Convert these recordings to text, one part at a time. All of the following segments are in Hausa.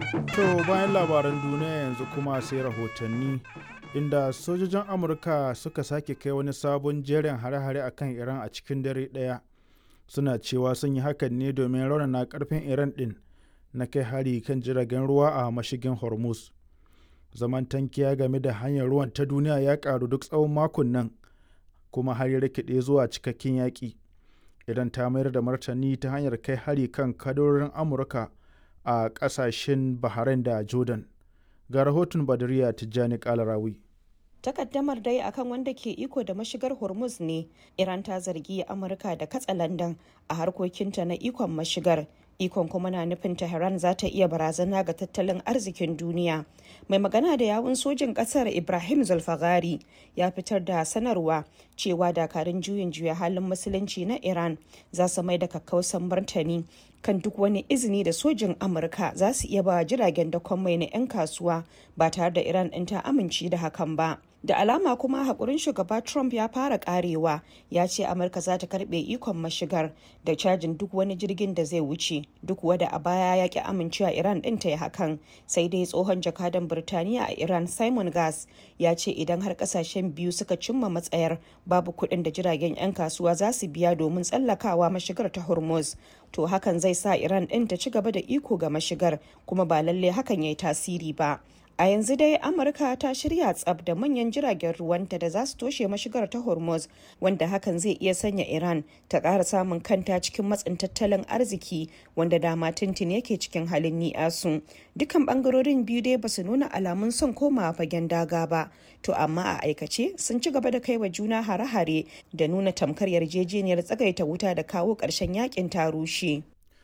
To bayan labaran duniya yanzu kuma sai rahotanni inda sojojin Amurka suka sake kai wani sabon jerin hare-hare akan Iran a cikin dare ɗaya. Suna cewa sun yi hakan ne domin raunana karfin Iran ɗin na kai hari kan jiragen ruwa a mashigin Hormuz. Zaman tankiya game da hanyar ruwan ta duniya ya ƙaru duk tsawon makon nan kuma har ya rikide zuwa cikakken yaƙi. Idan ta mayar da martani ta hanyar kai hari kan kadorin Amurka a ƙasashen Bahrain da Jordan. Ga rahoton Badariya Tijjani Kalarawi. takaddamar dai akan wanda ke iko da mashigar hormuz ne iran ta zargi amurka da katsa landan a harkokinta na ikon mashigar ikon kuma na nufin tehran za ta iya barazana ga tattalin arzikin duniya mai magana da yawun sojin kasar ibrahim zulfagari ya fitar da sanarwa cewa dakarun juyin juya halin musulunci na iran za su mai da kakkausan martani kan duk wani izini da sojin amurka za su iya ba jiragen dakon mai na 'yan kasuwa ba tare da iran ɗin ta amince da hakan ba da alama kuma haƙurin shugaba trump ya fara karewa ya ce amurka za ta karɓe ikon mashigar da cajin duk wani jirgin da zai wuce duk wada a baya ya ki amincewa iran ɗin ta yi hakan sai dai tsohon jakadan birtaniya a iran simon gas ya ce idan har ƙasashen biyu suka cimma matsayar babu kuɗin da jiragen 'yan kasuwa za su biya domin tsallakawa mashigar ta hormuz to hakan zai sa iran ɗin ta ci gaba da iko ga mashigar kuma ba lalle hakan ya yi tasiri ba a yanzu dai amurka ta shirya tsab da manyan jiragen ruwanta da za su toshe mashigar ta hormuz wanda hakan zai iya sanya iran ta ƙara samun kanta cikin matsin tattalin arziki wanda dama tintin yake cikin halin ni'asu dukkan bangarorin biyu dai basu nuna alamun son komawa fagen daga ba to amma a aikace sun ci gaba da kai wa juna hare-hare da nuna tamkar yarjejeniyar tsagaita wuta da kawo ƙarshen yakin ta rushe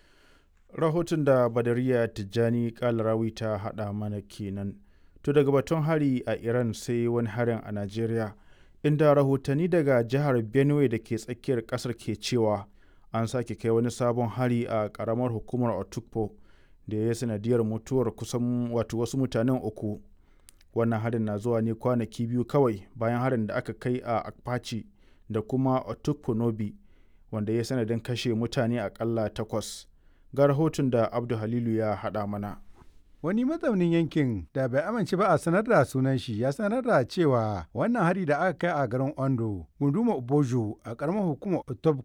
Rahoton da Badariya Tijjani Kalarawi ta haɗa mana kenan. To daga batun hari a Iran sai wani harin a Najeriya, inda rahotanni daga jihar Benue da ke tsakiyar ƙasar ke cewa an sake kai wani sabon hari a ƙaramar hukumar Otukpo da ya sanadiyar mutuwar kusan wato wasu mutanen uku. Wannan harin na zuwa ne kwanaki biyu kawai bayan harin da aka kai a Akpachi da kuma Otukpo Nobi wanda ya sanadin kashe mutane akalla takwas. Ga rahoton da Abdu Halilu ya haɗa mana. Wani mazaunin yankin da bai amince ba a sanar da sunan shi ya sanar da cewa wannan hari da aka kai a garin Ondo, gunduma Obojo a karamar hukumar Otobko